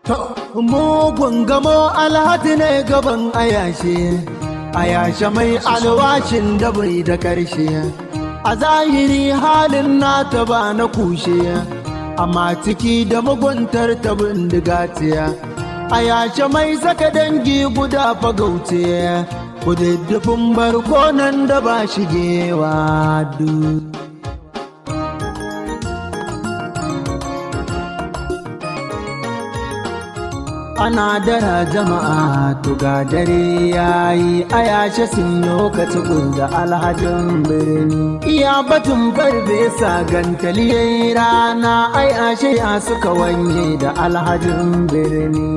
mugun gamo alhaji ne gaban ayashe ayashe mai alwashin da bai da karshe a zahiri halin nata ba na kushe amma ciki da muguntar ta bindiga tiya ayashe mai saka dangi guda fagauce kududdufin barkonan da ba shigewa duk ana dara jama'a tuga dare yayi a yashe sun lokaci da alhajin birni iya batun farfesa gantali yayi rana a yashe ya suka wanye da alhajin birni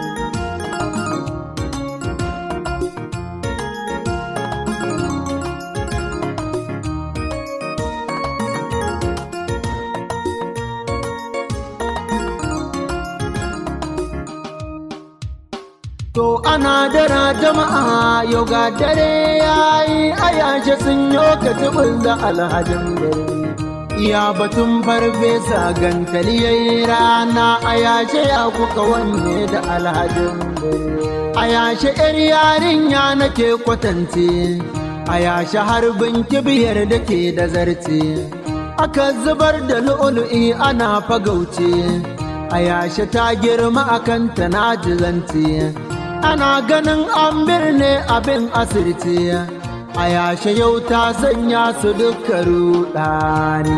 To ana dara jama'a yau ga dare yayi a yashe sun yi katibin da alhajin gari. Iya batun farfesa gantali yayi rana a yashe ya kuka wanne da alhajin gari. A yashe ‘yar yarinya nake kwatance, a yashe harbin kibiyar da ke da zarce. Aka zubar da lu'ulu'i ana fagauce, a yashe ta girma akan ta na jizance. ana ganin an birne abin asirce a yashe yau ta sanya su duka rudani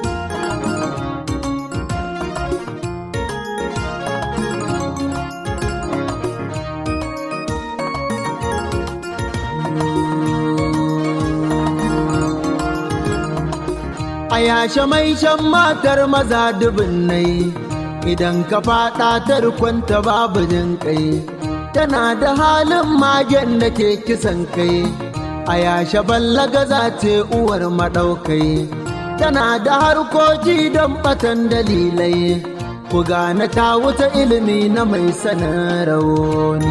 a yashe mai shan matar maza dubin nai idan ka fada tarkonta babu jin kai tana da halin magen da ke kisan kai a yashe ballaga za ce uwar maɗaukai tana da harkoki don batan dalilai ku gane ta wuta ilimi na mai sanin rauni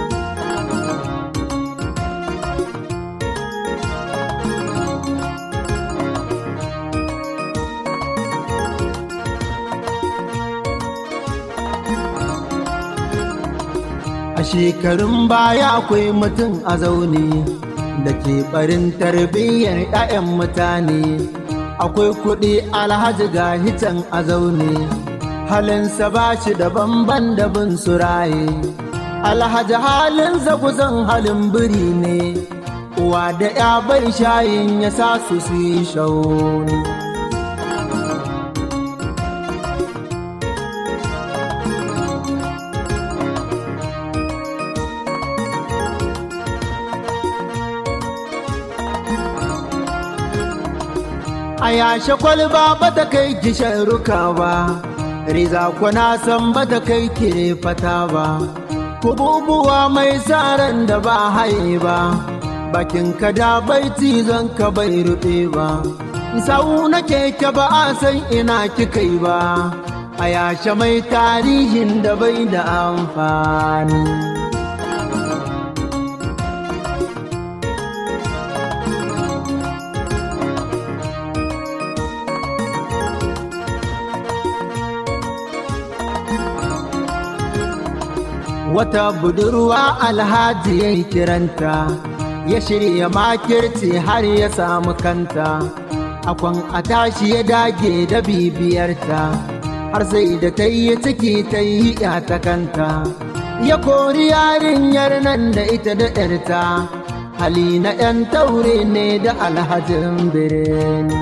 A shekarun baya akwai mutum a zaune da ke barin tarbiyyar 'ya'yan mutane. Akwai kuɗi alhaji ga hitan a zaune, halinsa ba shi da bamban da bin suraye. Alhaji halin zaguzan halin biri ne, uwa da 'ya bai shayin ya sa su su yi shauni. a yashe kwalba ba ta kai kishin ruka ba riza kuna san ba ta kai kire fata ba kububuwa mai tsaron da ba haye ba bakin ka da bai cizon ka bai rufe ba sau na keke ba a san ina kikai ba a yashe mai tarihin da bai da amfani wata budurwa alhaji ya yi kiranta ya shirya makirci har ya samu kanta akwan a tashi ya dage da bibiyarta har sai da ta yi ciki ta yi ta kanta ya kori yarinyar nan da ita da ‘yarta hali na ‘yan taure ne da alhajin birni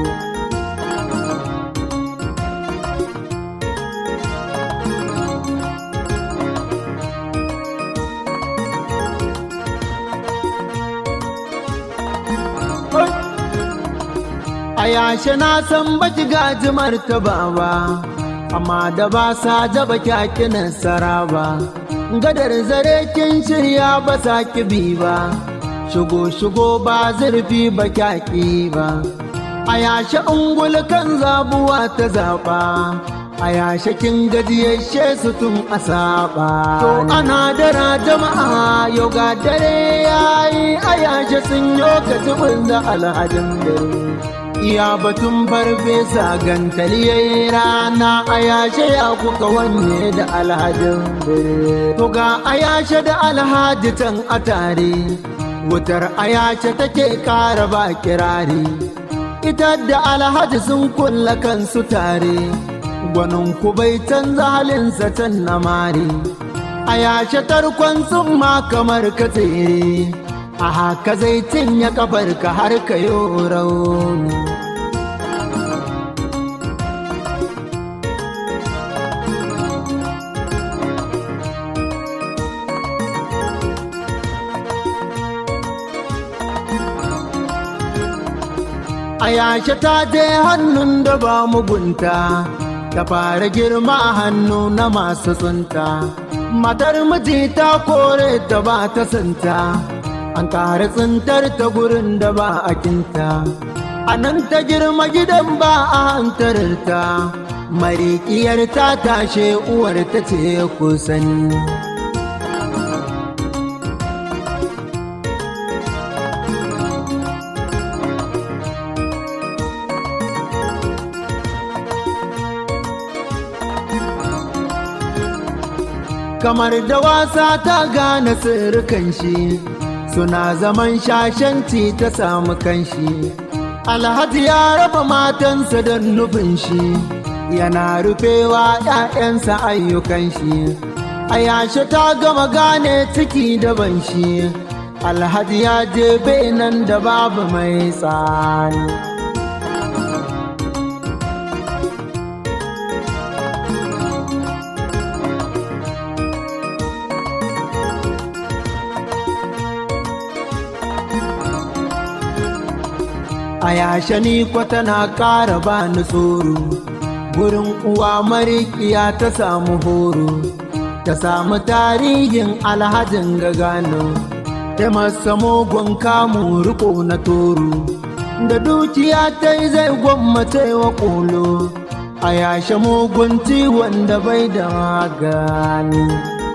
a yashe na san baki gajimar ta ba amma da ba sa jaba kyakinan sara ba gadar zare kin shirya ba sa bi ba shigo shigo ba zurfi ba kyaki ba a yashe ungul kan zabuwa ta zaba a yashe kin gajiyashe su tun a saba to ana dara jama'a yau ga dare yayi a yashe sun yo ka da alhajin dare iya batun farfesa gantaliyai rana a yashe ya kuka wanye da alhajin bire to ga a yashe da alhaji can a tare wutar a yashe take kara ba kirari ita da alhaji sun kulla kansu tare gwanin ku bai canza halinsa can na mari a yashe tarkon sun ma kamar ka tsere a haka zai cinye kafarka har ka yi rauni a yashe ta je hannun da ba mugunta ta fara girma a hannu na masu tsunta matar miji ta kore ta ba ta santa an ƙara tsintar ta gurin da ba a kinta a nan ta girma gidan ba a hantararta marikiyar ta tashe uwar ta ce kusan kamar da wasa ta gane sirrikan shi suna zaman shashanci ta samu kanshi alhaji ya raba matansa don nufin shi yana rufewa ‘ya'yansa ayyukan shi a yashe ta gama gane ciki daban shi alhaji ya je nan da babu mai tsani a yashe ni tana ƙara ba ni tsoro gurin uwa marikiya ta samu horo ta samu tarihin alhajin gagano ta masa mugun kamu riko na toro da dukiya ta yi zai gwammace wa ƙolo a yashe mugun ciwon da bai da magani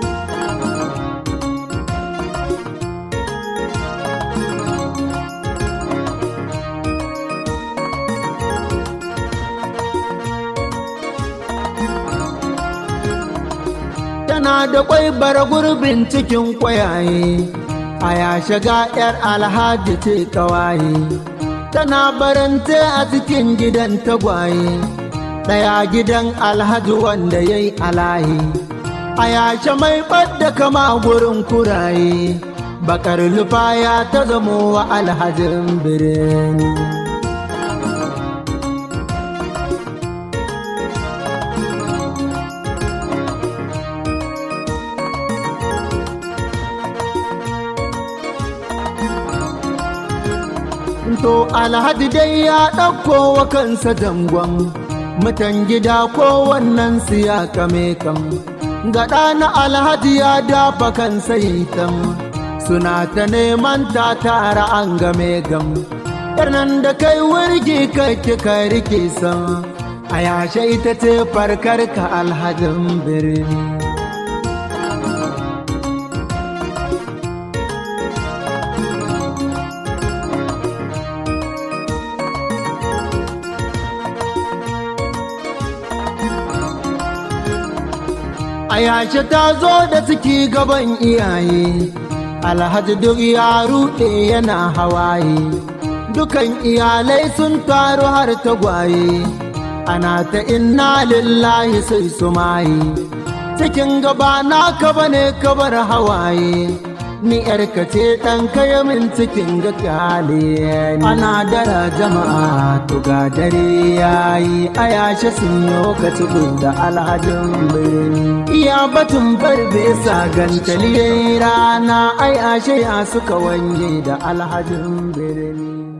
tana da kwai bara gurbin cikin kwayaye a ya shiga yar alhaji ce kawaye tana barante a cikin gidan tagwaye ɗaya gidan alhaji wanda ya yi alaye a yashe mai ɓadda kama gurin kuraye bakar lufaya ta zamo wa alhajin birni to alhaji dai ya ɗauko wa kansa dangon mutan gida ko wannan siya kame kan gaɗa na alhaji ya dafa kansa yitan suna ta neman ta tara an game gam nan da kai wurgi kake ka rike san a yashe ita ce farkar ka alhajin birni a yashe ta zo da ciki gaban iyaye alhaji duk ya ruɗe yana hawaye dukan iyalai sun taru har tagwaye ana ta inna lillahi sai su maye cikin gaba na ka bane kabar hawaye ni yarka ce ɗan kaya min cikin ga kyale ana dara jama'a to ga dare yayi a yashe sun yi ka da alhajin birni iya batun barbe sa gantali rana ai ashe ya suka wanye da alhajin birni